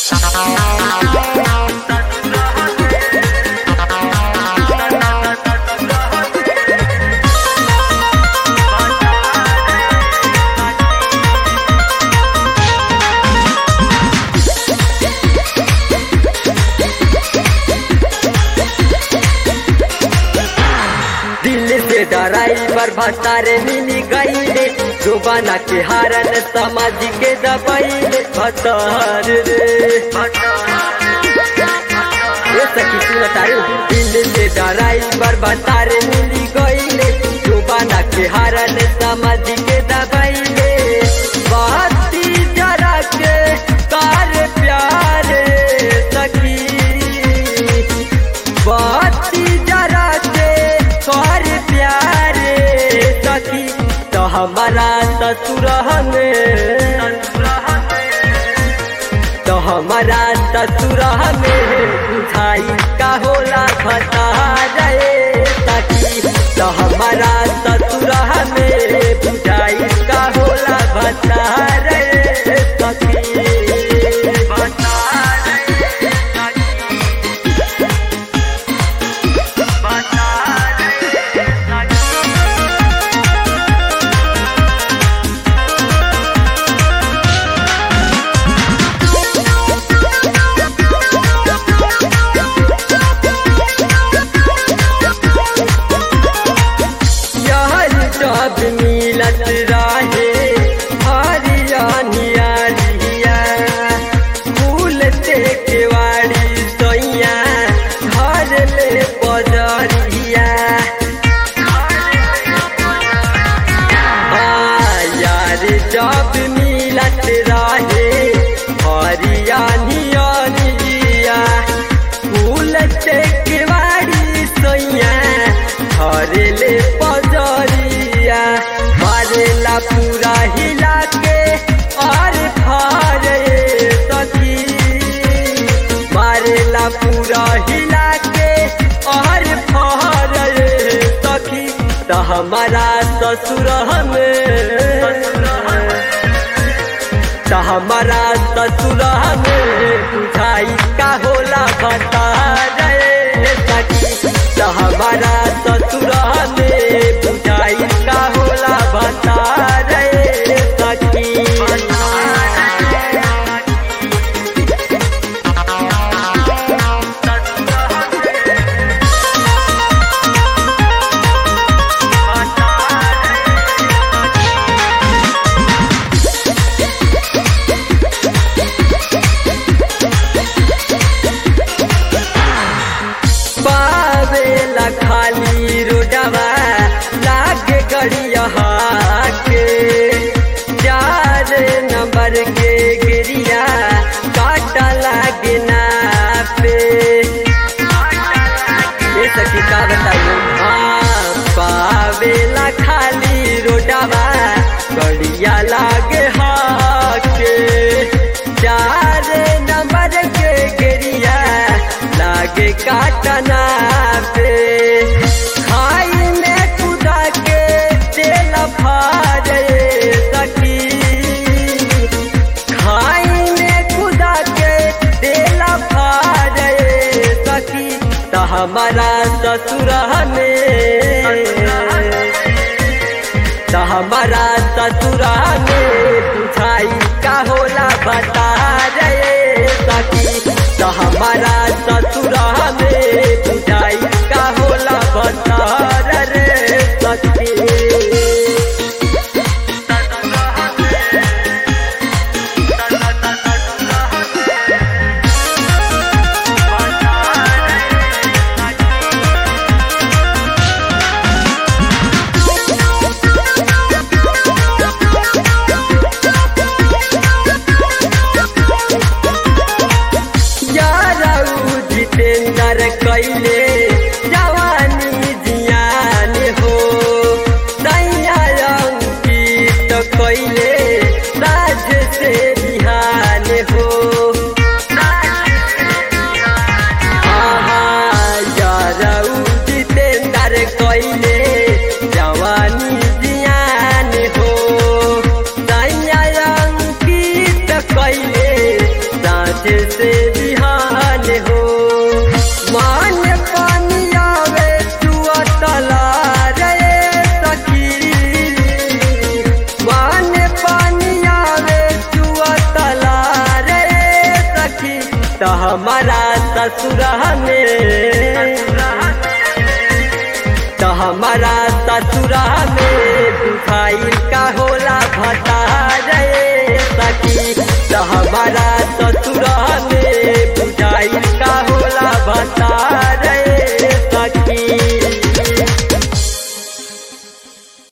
दिल से ड्राइवर भतारे मिली गईले जुबाना के हारन समाज के दबाइले भतार रे ये सखी सुन तारू दिल से ड्राइवर भतारे मिली गईले जुबाना के हारन समाज के दबाइले बाती जरा के कार प्यार सखी बाती जरा के कर प्यारे सखी तो हमारा ससुर हमें तो हमारा ससुर हमें बुझाई का होला बता रे सखी तो हमारा ससुर हमें बुझाई का होला बता रे सखी बता रे सखी यार जब मिलत रहे हरियानिया लिया फूल ते केवाड़ी सैया घर ले बजरिया हाँ, यार जब मिलत रहे हरियानिया लिया फूल ते केवाड़ी सैया घर ले बजरिया मारेला पूरा हिला के और फारे सखी मारेला पूरा हिला के और फारे सखी तो हमारा ससुर हमें तो हमारा ससुर हमें बुझाई का होला बता रे सखी तो हमारा ससुर हमें बुझाई का होला बता रे सखी पावेला खाली रोडवा लागे गड़िया के चार नंबर के गिरिया काटा लागे ना पे ये सखी का बताइए हाँ पावेला खाली रोडवा गड़िया लागे हाके चार नंबर के गिरिया लागे काटना पे खाई में कुदा के तेल फारे सखी खाई में कुदा के तेल फारे सखी तो हमारा ससुर हमें तो हमारा ससुर हमें बुझाई का होला बता रे सखी तो हमारा ससुर हमें बुझाई का होला बता रे सखी यारऊ जितेंद्र कैले जवानी जियान हो अंकित कैले राज से बिहान हो यारऊ जितेंद्र कैले जवानी जियान हो अंकित कैले राज से बिहान हो मान पानी आवे चुआ तला रे सखी मान पानी आवे चुआ तला रे सखी तो हमारा ससुर में तो हमारा ससुरा में दुखाई का होला भता रे सखी तो हमारा